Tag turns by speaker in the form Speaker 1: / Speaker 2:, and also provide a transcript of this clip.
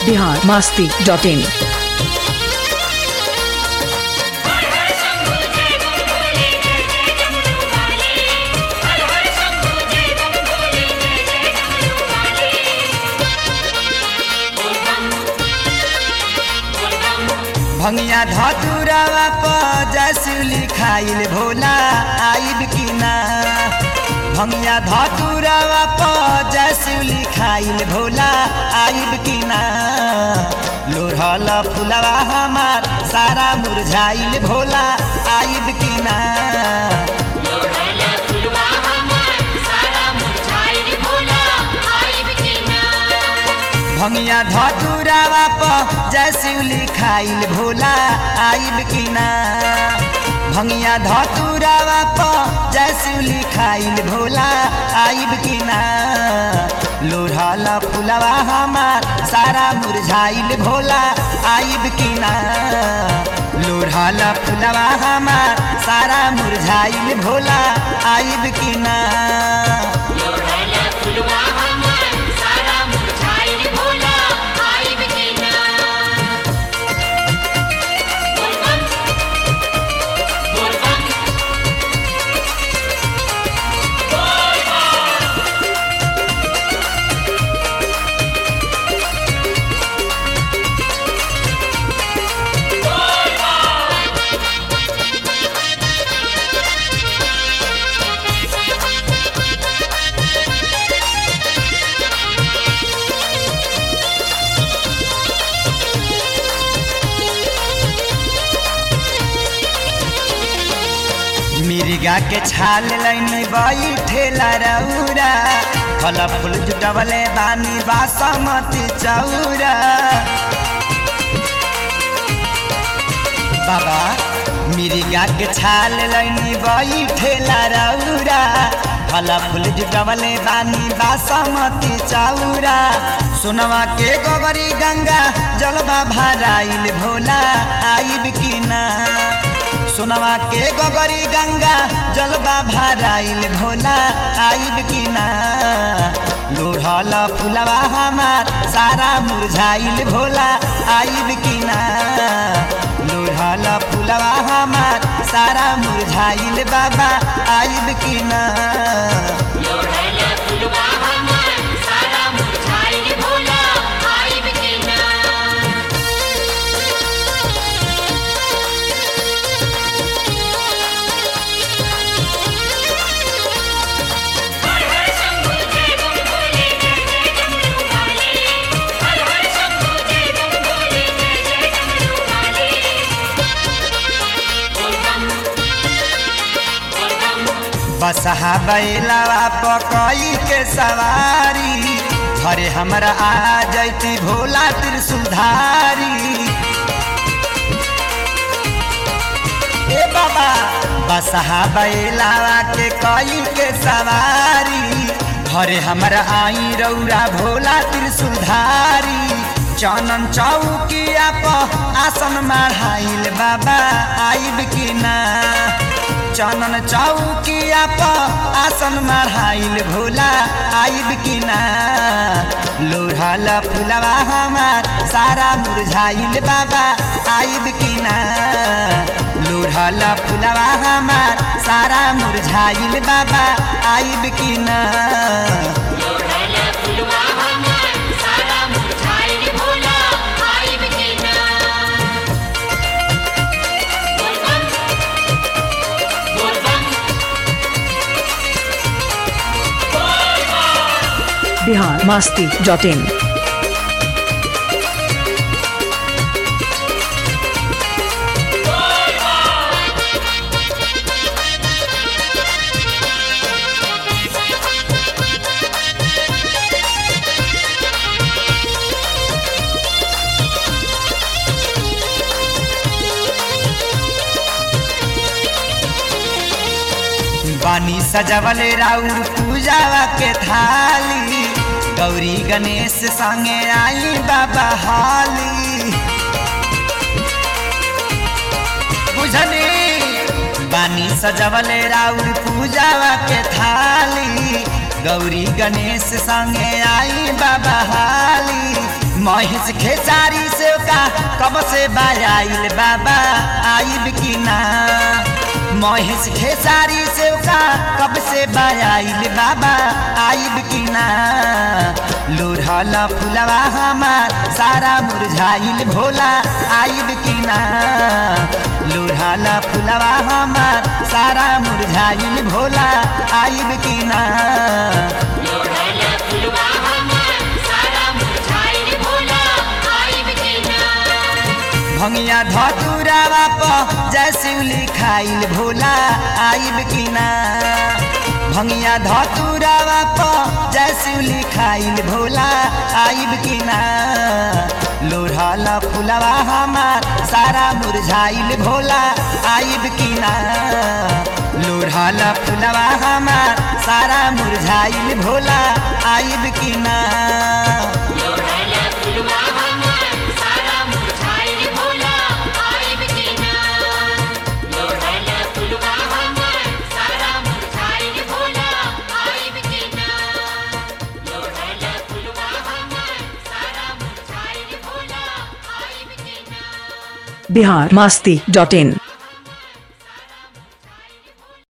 Speaker 1: Bihar Masti dot in
Speaker 2: भंगिया धतुरावा प जसुली खाइल भोला आइब कि ना भंगिया धतुरावा प जसुली खाइल भोला आइब कि ना लोढ़ल फुलवा हमार सारा मुरझाइल भोला आइब कि ना भंगिया धतुरावा प जसुली खाइल भोला आइब कि ना भंगिया धतुरावा प जसुली खाइल भोला आइब कि ना लोढ़ल फुलवा हमार सारा मुरझाइल भोला आइब कि ना लोढ़ल फुलवा हमार सारा मुरझाइल भोला आइब कि ना मिर्गा के छाल लैनी बैठेला रौरा फल फूल जुटवले बानी बासमती चौरा बाबा मिर्गा के छाल लैनी बैठेला रौरा फल फूल जुटवले बानी बासमती चौरा सोनवा के गोबरी गंगा जलवा भराइल भोला आइब कि ना सोनवा के गोगरी गंगा जलवा भराइल भोला आइब कि ना लोढ़ल फुलवा हमार सारा मुरझाइल भोला आइब कि ना लोढ़ल फुलवा हमार सारा मुरझाइल बाबा आइब कि ना बसहा बैलावा पकई के सवारी घरे हमरा आ जैती भोला त्रिशुलधारी ए बाबा बसहा बैलावा के कई के सवारी घरे हमरा आई रौरा भोला त्रिशुलधारी चनन चौकिया प आसन माढ़ाइल बाबा आइब कि ना चनन चौकिया प आसन माढ़ाइल भोला आइब कि ना लोढ़ल फुलवा हमार सारा मुरझाइल बाबा आइब कि ना लोढ़ल फुलवा हमार सारा मुरझाइल बाबा आइब कि ना
Speaker 1: बिहार मास्ती डॉट इन
Speaker 2: बानी सजवले राउर पूजावा के थाली गौरी गणेश संगे आई बाबा हाली बुझनी बानी सजवले राउर पूजावा के थाली गौरी गणेश संगे आई बाबा हाली महेश खेसारी से का कब से बायाइल बाबा आइब की ना महेश खेसारी से का कब से बायाइल बाबा आइब की ना लोढ़ल फुलवा हमार सारा मुरझाइल भोला आइब की ना लोढ़ल फुलवा हमार सारा मुरझाइल भोला आइब की ना
Speaker 3: लोढ़ल फुलवा हमार सारा मुरझाइल भोला आइब के ना
Speaker 2: भंगिया धतुरावा प जैसे लिखाइल भोला आइब की ना भंगिया धतुरावा प जैसे लिखाइल भोला आइब की ना लोढ़ल फुलवा हमार सारा मुरझाइल भोला आइब की ना लोढ़ल फुलवा हमार सारा मुरझाइल भोला आइब की ना
Speaker 3: लोढ़ल फुलवा हमार सारा मुरझाइल भोला आइब के ना लोढ़ल फुलवा हमार सारा मुरझाइल भोला आइब के ना लोढ़ल फुलवा हमार सारा मुरझाइल भोला आइब के ना
Speaker 1: बिहार मास्ती डॉट इन